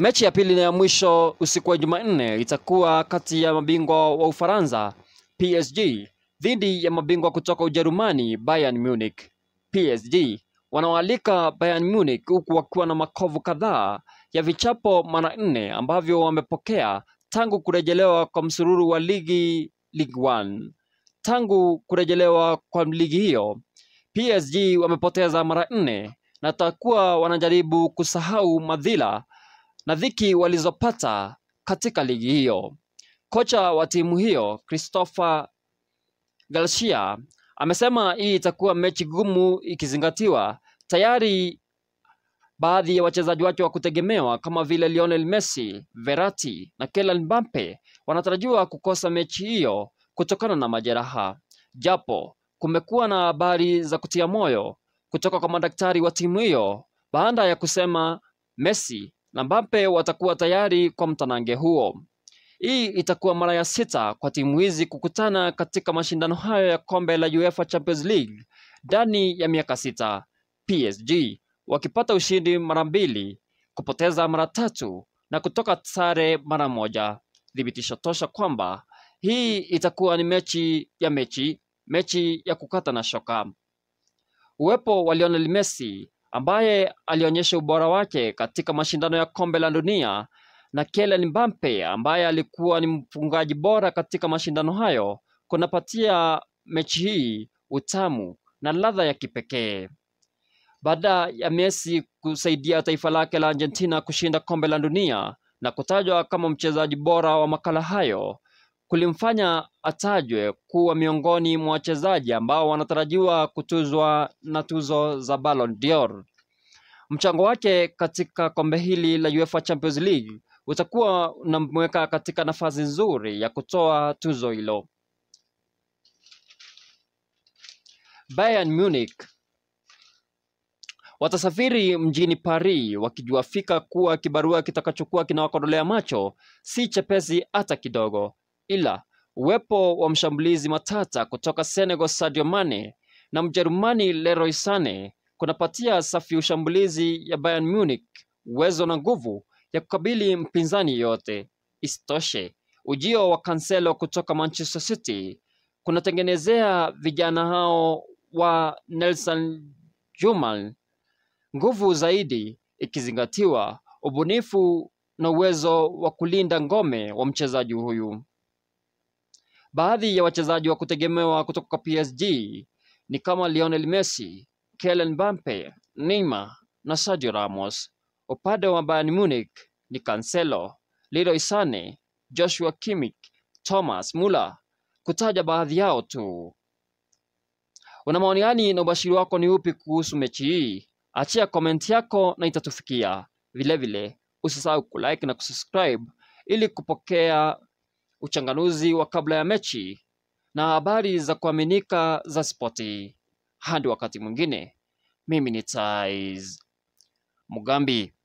Mechi ya pili na ya mwisho usiku wa Jumanne itakuwa kati ya mabingwa wa Ufaransa PSG dhidi ya mabingwa kutoka Ujerumani Bayern Munich. PSG wanawaalika Bayern Munich huku wakiwa na makovu kadhaa ya vichapo mara nne ambavyo wamepokea tangu kurejelewa kwa msururu wa ligi Ligue 1. Tangu kurejelewa kwa ligi hiyo, PSG wamepoteza mara nne na takuwa wanajaribu kusahau madhila na dhiki walizopata katika ligi hiyo. Kocha wa timu hiyo Christopher Garcia amesema hii itakuwa mechi gumu ikizingatiwa tayari baadhi ya wachezaji wake wa kutegemewa kama vile Lionel Messi, Verratti na Kylian Mbappe wanatarajiwa kukosa mechi hiyo kutokana na majeraha, japo kumekuwa na habari za kutia moyo kutoka kwa madaktari wa timu hiyo baada ya kusema Messi na Mbappe watakuwa tayari kwa mtanange huo. Hii itakuwa mara ya sita kwa timu hizi kukutana katika mashindano hayo ya kombe la UEFA Champions League ndani ya miaka sita. PSG wakipata ushindi mara mbili, kupoteza mara tatu na kutoka sare mara moja. Thibitisho tosha kwamba hii itakuwa ni mechi ya mechi, mechi ya kukata na shoka. Uwepo wa Lionel Messi ambaye alionyesha ubora wake katika mashindano ya kombe la dunia na Kylian Mbappe ambaye alikuwa ni mfungaji bora katika mashindano hayo kunapatia mechi hii utamu na ladha ya kipekee. Baada ya Messi kusaidia taifa lake la Argentina kushinda kombe la dunia na kutajwa kama mchezaji bora wa makala hayo, kulimfanya atajwe kuwa miongoni mwa wachezaji ambao wanatarajiwa kutuzwa na tuzo za Ballon d'Or. Mchango wake katika kombe hili la UEFA Champions League utakuwa unamweka katika nafasi nzuri ya kutoa tuzo hilo. Bayern Munich watasafiri mjini Paris wakijua fika kuwa kibarua kitakachokuwa kinawakodolea macho si chepesi hata kidogo, ila uwepo wa mshambulizi matata kutoka Senegal Sadio Mane na Mjerumani Leroy Sane kunapatia safu ya ushambulizi ya Bayern Munich uwezo na nguvu ya kukabili mpinzani yote. Isitoshe, ujio wa Cancelo kutoka Manchester City kunatengenezea vijana hao wa Nelson Juman nguvu zaidi, ikizingatiwa ubunifu na uwezo wa kulinda ngome wa mchezaji huyu. Baadhi ya wachezaji wa kutegemewa kutoka PSG ni kama Lionel Messi, Kylian Mbappe, Neymar na Sergio Ramos. Upande wa Bayern Munich ni Cancelo, Leroy Sane, Joshua Kimmich, Thomas Muller, kutaja baadhi yao tu. Una maoni gani na ubashiri wako ni upi kuhusu mechi hii? Achia komenti yako na itatufikia. Vilevile usisahau kulike na kusubscribe ili kupokea uchanganuzi wa kabla ya mechi na habari za kuaminika za spoti. Hadi wakati mwingine, mimi ni Tais Mugambi.